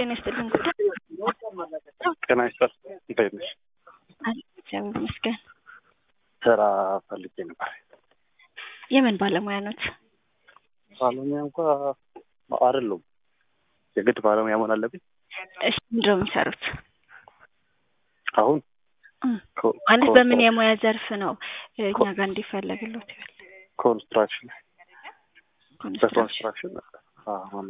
ጤና ይስጥልን ጉዳይ ጤና ይስጥል። እንዴት ነሽ? አለ እግዚአብሔር ይመስገን። ስራ ፈልጌ ነበር። የምን ባለሙያ ኖት? ባለሙያ እንኳ አይደለሁም። የግድ ባለሙያ መሆን አለብኝ? እሺ ምንድን ነው የሚሰሩት? አሁን እም፣ ኮ- ማለት ኮ- በምን የሙያ ዘርፍ ነው እኛ ጋር እንዲፈለግሎት ይበል ኮንስትራክሽን ኮንስትራክሽን። በኮንስትራክሽን አሁን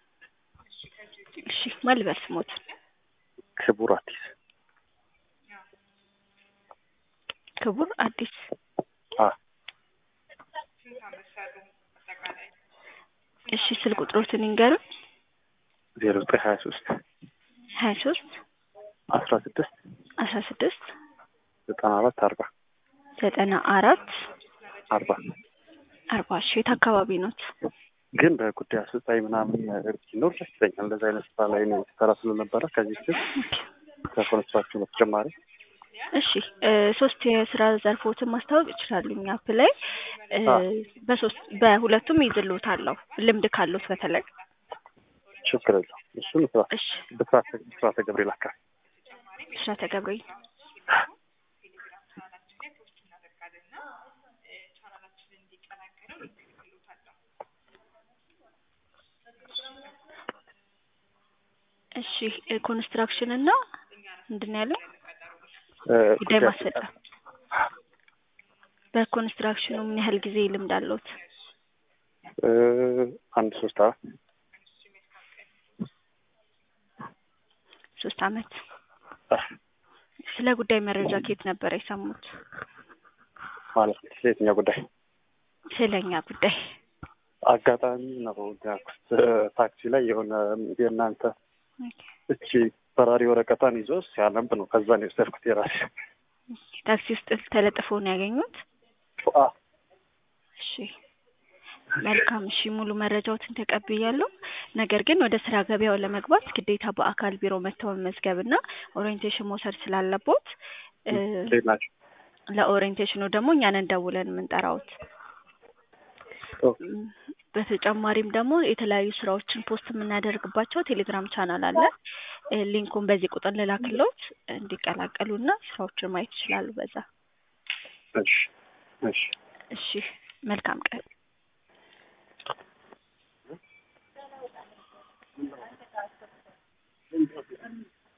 እሺ ማን ልበል ስሞት? ክቡር አዲስ ክቡር አዲስ አ እሺ ስልክ ቁጥሮትን ይንገሩን። ዜሮ ዘጠኝ ሀያ ሶስት ሀያ ሶስት አስራ ስድስት አስራ ስድስት ዘጠና አራት አርባ ዘጠና አራት አርባ አርባ እሺ የት አካባቢ ኖት? ግን በጉዳይ አስፈጻሚ ምናምን ነገር ቢኖር ደስ ይለኛል። እንደዚህ አይነት ስራ ላይ ነው ሰራ ስለነበረ ከዚህ ፊት ከኮንስትራክሽን በተጨማሪ እሺ እ ሶስት የስራ ዘርፎችን ማስታወቅ ይችላሉ። እኛ አፕ ላይ እ አ። በሶስት በሁለቱም ይዝሎታለሁ ልምድ ካሉት በተለይ ችግር የለውም። እሱን ስራ እሺ ብስራተ ብስራተ ገብርኤል አካባቢ ብስራተ ገብርኤል እሺ እ ኮንስትራክሽን እና ምንድን ነው ያለው እ ጉዳይ ጉዳይ ማስፈጸም በኮንስትራክሽኑ ምን ያህል ጊዜ ልምድ አለዎት? እ አንድ ሶስት አራት ሶስት አመት አ፣ ስለ ጉዳይ መረጃ ከየት ነበር የሰሙት? ማለት ነው። ስለየትኛው ጉዳይ ስለኛ ጉዳይ አጋጣሚ ነው ያልኩት። እ ታክሲ ላይ የሆነ የእናንተ እቺ በራሪ ወረቀቷን ይዞ ሲያነብ ነው። ከዛ ነው የወሰድኩት የራሴ ታክሲ ውስጥ ተለጥፎ ነው ያገኙት? አ፣ እሺ መልካም። እሺ ሙሉ መረጃዎትን ተቀብያለሁ። ነገር ግን ወደ ስራ ገበያው ለመግባት ግዴታ በአካል ቢሮ መጥተው መመዝገብ እና ኦሪየንቴሽን መውሰድ ስላለቦት እ እንዴት ናቸው? ለኦሪየንቴሽኑ ደግሞ እኛን ደውለን የምንጠራውት። ኦ፣ እም፣ በተጨማሪም ደግሞ የተለያዩ ስራዎችን ፖስት የምናደርግባቸው ቴሌግራም ቻናል አለ። እ ሊንኩን በዚህ ቁጥር ልላክሎት እንዲቀላቀሉና ስራዎችን ማየት ይችላሉ በዛ። እሺ እሺ እሺ መልካም ቀን።